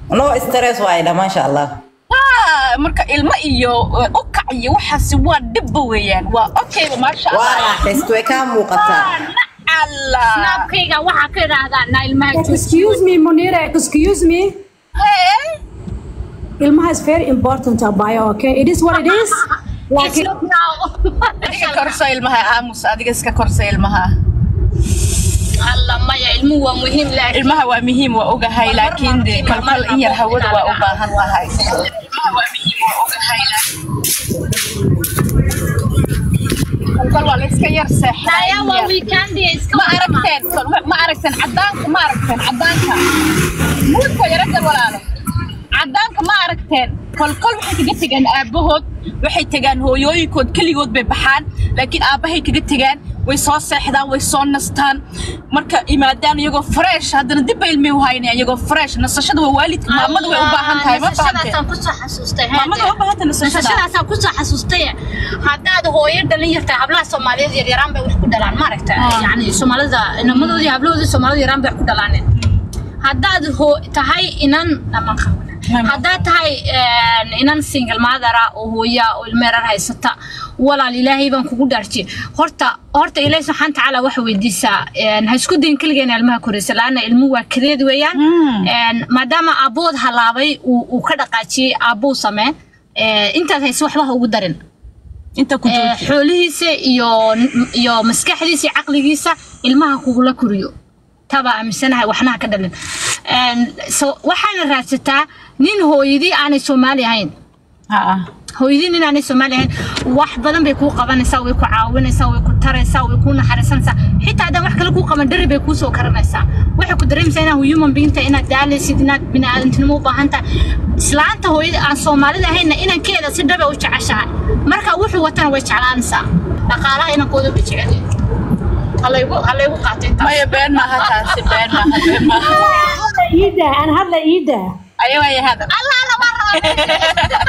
no stress waayda maasha allah Ah, marka ilmo iyo uh, ukac iyo waxaasi waa dhibba weeyaan waa okayba maasha waa allah raaxayst way kaa muuqataa allah snaabkayga waxaa ka idhaahdaa naa ilmaha Excuse me, Munira, excuse me. Hey. Ilmaha is very important to bio, okay? It is what it is. Like, iska korso ilmaha aamus adiga iska korso ilmaha alla maya ilmuhu waa muhiim laakiin ilmaha waa muhiim waa ogahay laakiin de kolkol in yar hawada waa u baahan tahay ilmaha waa muhiim waa ogahay kolkol waa la iska yar seexdaa Naya in waa yar. weekend iska ma aragteen kol- ma aragteen cadaanka ma aragteen cadaanka muudka yaradan walaalo cadaanka ma aragteen kolkol waxay kaga tegaan aabahood waxay tegaan hooyooyinkood keligood bay baxaan laakiin aabahay kaga tegaan way soo seexdaan way soo nastaan marka imaadaan iyagoo fresh haddana dib bay ilmay u haynayaan iyagoo fresh nasashada waa waalidka maamada way u baahan tahay ma fahamteen nasashadaasaan kusoo xasuustay maamada way u baahan tahay nasashada nasashadaasaan kusoo xasuustay haddaad hooyo dhalin yartay hablaha soomaaliyeed yaryaraan bay wax ku dhalaan maaragta yani soomaalida inamadoodii hablahoodii soomaalida yaraan bay wax ku dhalaaneen haddaad hoo tahay inan ama haddaad tahay een, inan single mother oo hooya oo ilmeerar haysata walaal ilaahay baan kugu dhaarjiyey horta horta ilaahay subxaana tacaala waxa weydiisaa een, ha isku dayin keligeena ilmaha koraysa laana ilmuhu waa kadeed weeyaan Een, maadaama aabood halaabay uu uu ka dhaqaajiyey aabbuu samee ee, intaad haysa waxba ha ugu darin inta ku Ee, jooji xoolihiisa iyo iyo maskaxdiisa iyo caqligiisa ilmaha kugula koriyo tabaa aaminsanahay waxnaha ka dhalin Een, so waxaana raadsataa nin hooyadii aanay soomaali ahayn haa hooyadii nin aanay soomaali ahayn wax badan bay kuu qabanaysaa way ku caawinaysaa way ku taraysaa way kuu naxariisanaysaa xitaa haddaan wax kale kuu qaban dhari bay kuu soo karanaysaa waxay ku dareemaysaa inaad human being tahay inaad daalaysid inaad biniaadantinimo u baahan tahay islaanta hooyada aan soomaalida ahaynna inankeeda si dhabe u jeceshahay marka wuxuu watana way jeclaanaysaa dhaqaalaha inankooda bay jecel yihiin. halaygu halaygu qaatay taas maya been maaha taasi been maaha been maaha Ida, and hadla Ida. ayo waaya hadal allah lama rabo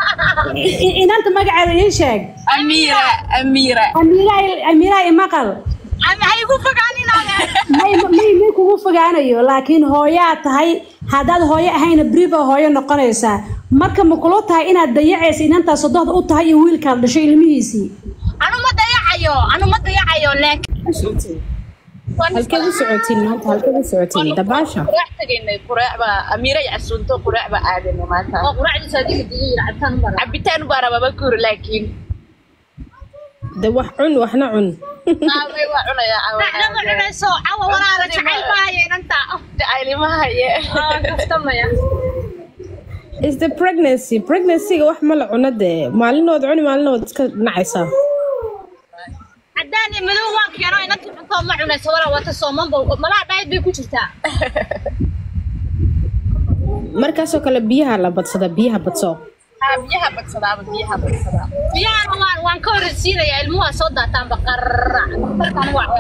I- Inanta magaceeda ii sheeg. amiira amiira Amira, Amira imaqal. ama ha igu fogaaninaaga May may may kugu fogaanayo, laakiin hooyaa tahay. Haddaad hooyo ahayna briba hooyo noqonaysaa. Marka ma kula tahay inaad dayacaysa inantaa sodohda u tahay iyo wiilkaad dhashay ilmihiisii. anu ma dayacayo anu ma dayacayo laakiin halkeed u socotiin maanta halkeed u socotiin dabaasha quraac tagaynay quraac baa amiira yacsuunto quraac baa aadanay maanta oo quraacdiisa adiga digay cabitaan u mara cabitaan baa rabaa ma kuri laakiin de wax cun waxna cun aaway waa cunayaa Dhacdama cunayso cawa walaala jacayl maayo inanta jacaylimahaye kastamaya is the pregnancy pregnancyga wax ma la cuno dee maalinood cuni maalinood iska nacaysaa haddaan madow waan keeno inanti cunto ma cunayso walaa wata soomanba malaha dhaayid bay ku jirtaa markaasoo kale biyaha la badsada biyaha badso haa biyaha badsadaaba biyaha badsadaa biyahana waan waan ka horreysiinayaa ilmuhu waa soo daataanba qarrac markaan waa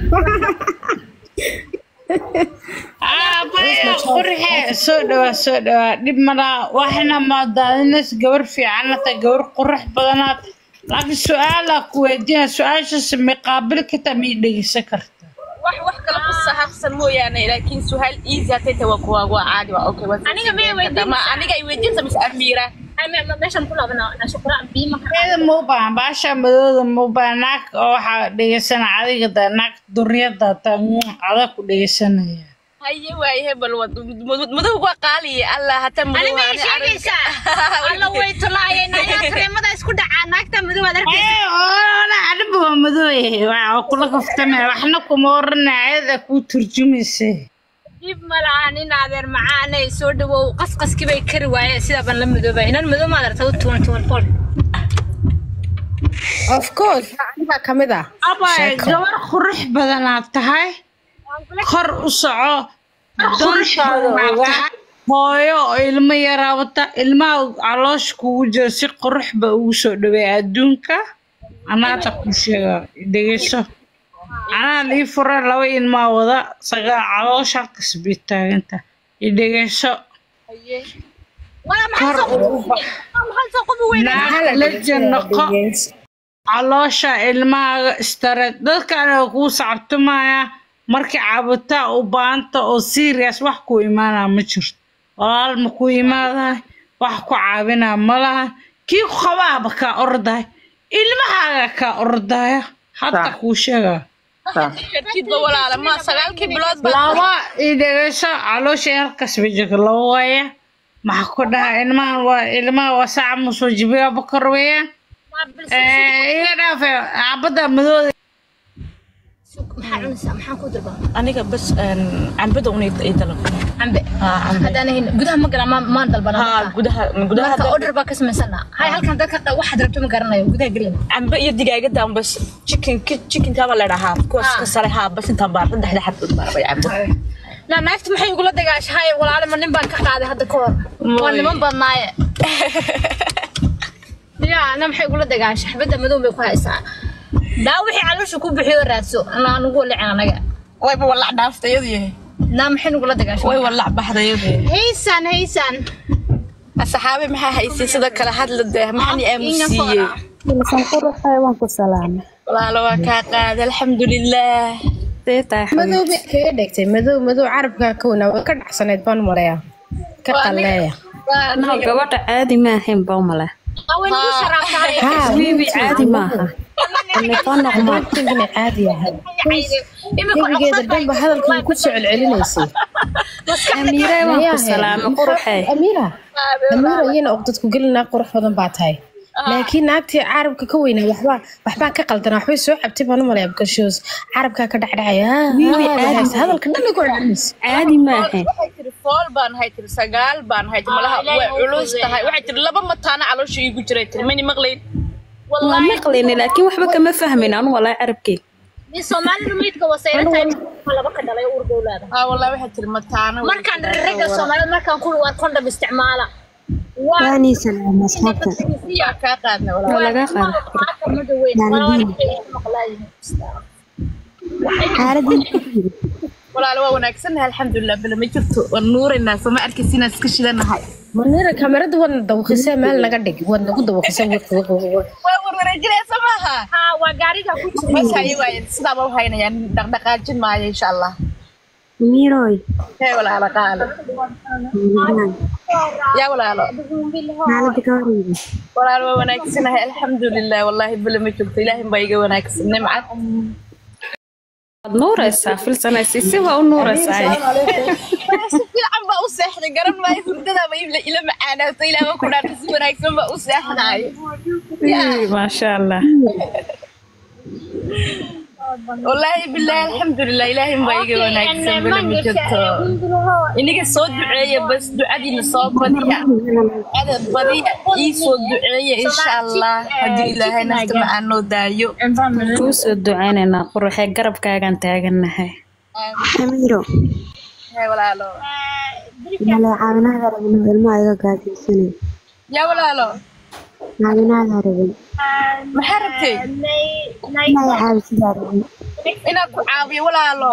aabaya qurxe soo dhawaa soo dhawaa dhib malaa waxna maadaadinays gabar fiicanata gabar qurux badanaad laakiin su-aalaa ku weydiina su-aashaas may qaabil kartaa miyay dhegeysan karta wax wax kale ku sahabsan mooyaane laakiin suhaal easy hatay tawa kuwa waa caadi waa okay waa Aniga miyay weydiinaysaa? ma aniga ay weydiinta mise amiira meeshan ku laabana shukra biyo ma eeda ma u baahan baasha madooda ma u baahan naag oo waxaa dhegeysana adiga da naag duryada ta adag ku dhegeysanaya haye waaye hebel wad madow waa qaaliye allah hata ani madow may sheegaysaa alla way tolaayeen ayaa kareemada isku dhacaa naagta madow aad arkaysa ee oona adhiba waa madooye waa kula kaftame waxna kuma oranaya ayada kuu turjumaysa dib ma lahan in adeer macaanay soo dhawow qasqaskii bay kari waayeen sidaa baan la madoobay inan madow ma adarta u tuwan tuwan fol of course aniga kamid ah abay gabar qurux badanaad tahay kor u soco dantaada ogaa hooyo oo ilmo yaraa wata ilmaha caloosha kugu jira si qurux ba ugu soo dhaweey adduunka anaata ku sheega dhegeyso anaa lii fura laba ilmaa wada sagaa caloosha halkas bay taaganta idhegeyso wala maxaa soo qof maxaa soo qof weyn naag la janaqo caloosha ilmahaaga istareed dadkaana kuu sacabtumaya markii cabitaan u baahanta oo serious wax ku imaanaa ma jirto walaal ma ku imaadahay wax ku caawinaa ma laha kii ku qabaaba kaa ordahay ilmahaaga kaa ordaya hadda kuu sheegaa jidba walaala ma sagaalkii bilood baa laba idhegeyso caloosha halkaas bijirka laba waaya maxaa ku dhaha ilmahan waa ilmaha waa saaca musoo jibiga bakar weeyaan iga dhaafe cabada madooda maxaa cunaysaa maxaan ku dirba aniga bas cambada un i dalab cambe haddaan ahayn gudaha ma galaan maan- maan dalbana haa gudaha gudaha marka order baa ka samaysana hay halkan dadka qa- waxaad rabto ma garanayo gudaha gelin cambe iyo digaagadan bas chicken chickenkaaba la dhahaa kuwaas ka sare haa bas intaan baa saddexda xabdood baa rabay cambo na naagta maxay igula dagaashahay walaale ma nin baan ka qaaday hadda ka hor waa niman badnaaye ya na maxay igula dagaashay xabadda madow bay ku haysaa daa wixii caloosha ku bixiyo raadso na anugu licin anaga wayba walac dhaaftay iyadu yahay na maxay nagula dagaashay way walac baxday iyadu yahay haysan haysan asxaabi maxaa haysay sida kale hadla dee maxaan i aamusiiyey waan ku salaamay walaalo waa kaa qaaday alxamdulilaah see tahay madow bay kaga dhegtay madow madow carabkaa ka wanaa way ka dhacsanayd baan maleeya ka qalleeya no gabadha caadi ma ahayn bawmale away nagu sharaabtahay bibi caadi maaha telefonoqma inkana caadi yahay imika gebigeeda dhanba hadalkan ku soo celcelinaysay amiire waan ku salaamay quruxee amiira amiira iyana oqdadku gelinaa qurux badan baa tahay laakiin naagtii carabka ka weynaa waxbaa waxbaa ka qaldanaa waxbay soo cabtay baan u malaya because carabkaa ka dhacdhacaya hadalka dhan ay ku celcelinaysa caadi ma ahayn waxay tiri fool baan hay tiri sagaal baan hay tiri malaha way culus tahay waxay tiri laba mataana caloosha iigu jiray tiri mani maqlayn waa maqlayna laakiin waxba kama fahmin anu walaa carabkeed ni soomaalida meydka wasayra tahay laba ka dhalay uur dowlaada haa wallahi waxay tiri mataana markaan ragga soomaalida markaan ku war kondhom isticmaala waanii salaama asxaabta yaa kaa qaadna waa walaal laga qaada walaal waa wanaagsannahay alxamdulilah bale ma jirto waan nuuraynaa soo ma arkaysa inaan iska shidanahay manira kamarada waadna dawaqisee meel naga dhig waad nagu dawaqisee waa warwareejinaysa maaha waa gaariga ku bas haye waaye sidaaba u haynayaan dhaqdhaqaajin maayo insha allah miiroy hee walaalo qaalo yaa walaalo xaalada ka horeyda walaal waa wanaagsanahay alxamdulilah wallaahi bale ma jirto ilaahin baa iga wanaagsan nimcad waad nuuraysaa filsanaysi si waa u nuuraysaa si fiican baa u seexday garan maayo hurdadaaba ila ila macaanaato ilaaba ku dhaarta si wanaagsan baa u seexnaayo maasha allah wallaahi bilaahi alxamdulilah ilaahin baa iga wanaagsan bale ma jirto iniga soo duceeya bas ducadiina soo badiya ducada badiya ii soo duceeya insha allah haddii ilaahay nafta ma aanoo daayo kuu soo ducaynaynaa quruxee garabkaagaan taagannahay amiiro hee walaalo male caawinaada rabin ilmaha iga gaajaysanay yaa walaalo caawinaada rabin maxaa rabtay inaa caawisidaa rabin inaan ku caawiyo walaalo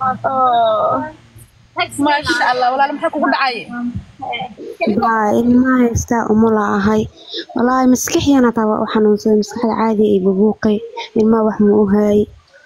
maasha allah walaalo maxaa kugu dhacay baa ilmaha haystaa umula ahay walaahi maskaxiyana taa waa u xanuunsaday maskaxda caadi ay bubuuqay ilmaha wax ma u haayay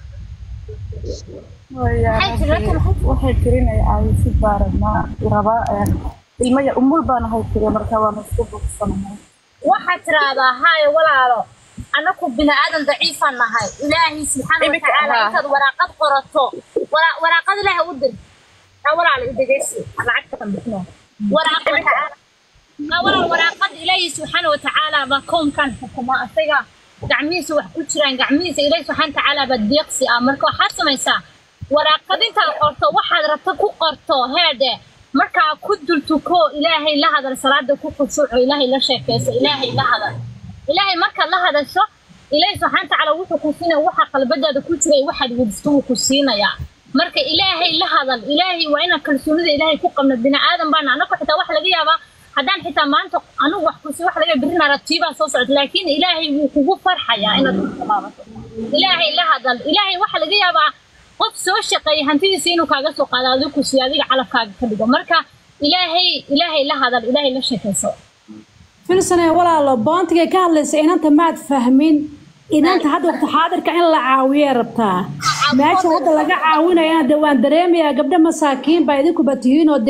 waxay tirinaya caawisi baarama rabaa ilmaya umul baan ahay tiri marka waana iska bogsanahay waxaad tiraahdaa haye walaalo anaku bini aadan daciifaan nahay ilaahay subxaana Imika, watacaala haa. intaad waraaqad qorato wara- waraaqad ilaahay u dir aa walaalo idegeysi lacagtan bixino waraaqad aa walaal waraaqad ilaahay subxaana watacaala baa kownkan xukuma asaga gacmihiisa wax ku jiraan gacmihiisa ilaahay subxaana watacaala baa deeqsi ah marka waxaad samaysaa waraaqad intaad qorto waxaad rabta ku qorto heedhe markaa ku dultuko ilaahay la hadal salaada ku khushuuco ilaahay la sheekayso ilaahay la hadal ilaahay markaad la hadasho ilaahay subxaana watacaala wuxuu ku siinaya waxa qalbadaada ku jiray waxaad wedisto wuu ku siinayaa marka ilaahay la hadal ilaahay waa inaan kalsoonida ilaahay ku qabno bini aadan baana anagu xitaa waxa laga yaabaa haddaan xitaa maanta anigu wax kusi wax laga birina ratiibaa soo socota laakiin ilaahay wuu kugu farxayaa inaad ku tilaabato ilaahay la hadal ilaahay waxa laga yaabaa qof soo shaqeeya hantidiisa inuu kaaga soo qaado adigu ku siiyo adiga calafkaaga ka dhigo marka ilaahay ilaahay la hadal ilaahay la sheekayso filsane walaalo boontigay ka hadlaysa inanta maad fahmin inanta hadda waqti xaadirka in la caawiyay rabtaa meesha hadda laga caawinayana dee waan dareemayaa gabdho masaakiin baa idinkuba tihiin oo dee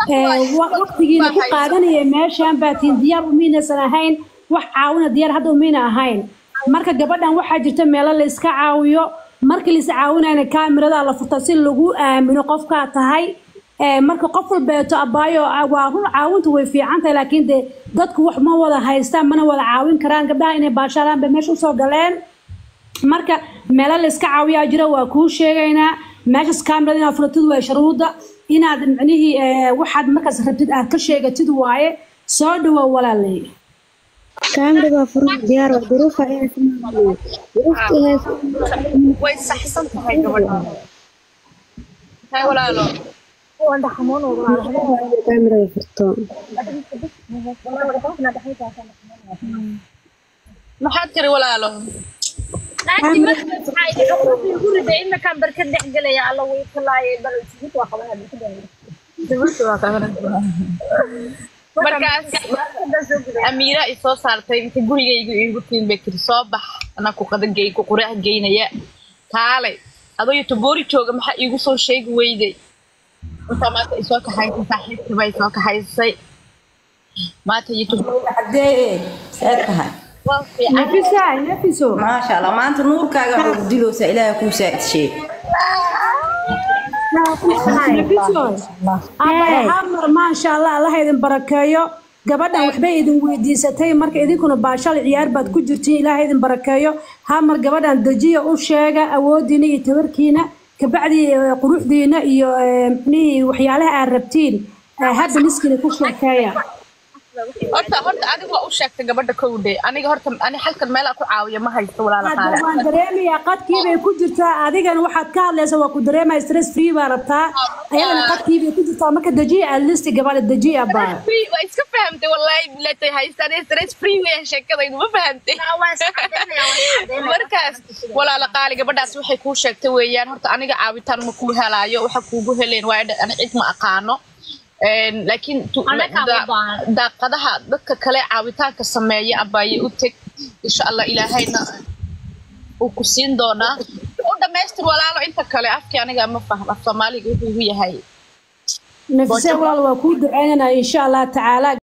ee, wa- waqtigiina ku qaadanaya meeshaan baa tiin diyaar umiinaysan ahayn wax caawina diyaar hadda umiina ahayn marka gabadhan waxaa jirta meelo la iska caawiyo markii la is caawinayna kaamiradaa la furta si lagu aamino qofkaa tahay ee, marka qof walbeeto abaayo ah, waa run caawintu way fiican tahay laakiin dee dadku wax ma wada haystaan mana wada caawin karaan gabdhaha inay baashaalaan bay meesha usoo galeen marka meelo la iska caawiyaa jira waa kuu sheegaynaa meeshas kaamirada inaad furatid waa shuruudda inaad micnihii ee, waxaad markaas rabtid aad ka sheegatid waaye soo dhawow walaalay kaamira waa furan diyaar waa duruufa ayaa samaynaya duruufta haysa way saxsan tahay gabadha hay walaalo kaamirada furto maxaad tiri walaalo naagti markaas waxaa idhi xuquuqdii guriga iminkaan barka dhex gelaya alla way kalaayay bal isbuut waa qabanaa markaas amiira i soo saartay inta gurigayga iigu tiin bay tiri soo bax anaa ku qadagey ku qurax geynaya kaalay adoo yotoboori jooga maxaa iigu soo sheegi weyday intaa maanta isoo kaxaysay saaxiibkii baa isoo kaxaysay maanta yotoboori Haddee see tahay waa fiican nafisa nafiso maasha allah maanta nuurkaaga wuxuu diloosa ilaahay kuu saaidshee nafiso abay hamar maasha allah allah idin barakeeyo gabadhan waxbay idin weydiisatay marka idinkuna baashal ciyaar baad ku jirtiin ilaahay idin barakeeyo hamar gabadhan dejiya u sheega awoodiina iyo tabarkiina kabacdi eh, quruxdiina iyo eh, micnihii waxyaalaha aad rabtiin eh, hadda miskiina ku sheekeeya horta horta adiga waa u sheegtay gabadha kowdhe aniga horta ani halkan meelaa ku caawiya ma haysto walaala hadda qaale waan dareemayaa qadkiibay ku jirtaa adigana waxaad ka hadlaysa waa ku dareemaya stress free baa rabtaa ayadana qadkiibay ku jirtaa marka dejiya aad listi gabadha dejiya baa free waa iska fahamtay wallaahi bilatay haystaan stress free weeyaan sheekadaydu ma fahamtay markaas walaala qaali gabadhaas waxay kuu sheegtay weeyaan horta aniga caawitaan ma kuu helaayo waxa kuugu heleen waayo dha- ani cid ma aqaano Een, laakiin tu- Anagaa da- u baahan. daaqadaha dadka kale caawitaanka sameeya abaaye u teg insha allah ilaahayna uu ku siin doonaa u dhamaystir walaalo inta kale afkii aniga ma faham af soomaaliga wuxuu igu yahay nafise walaal waa kuu duceynanaa insha allah tacaala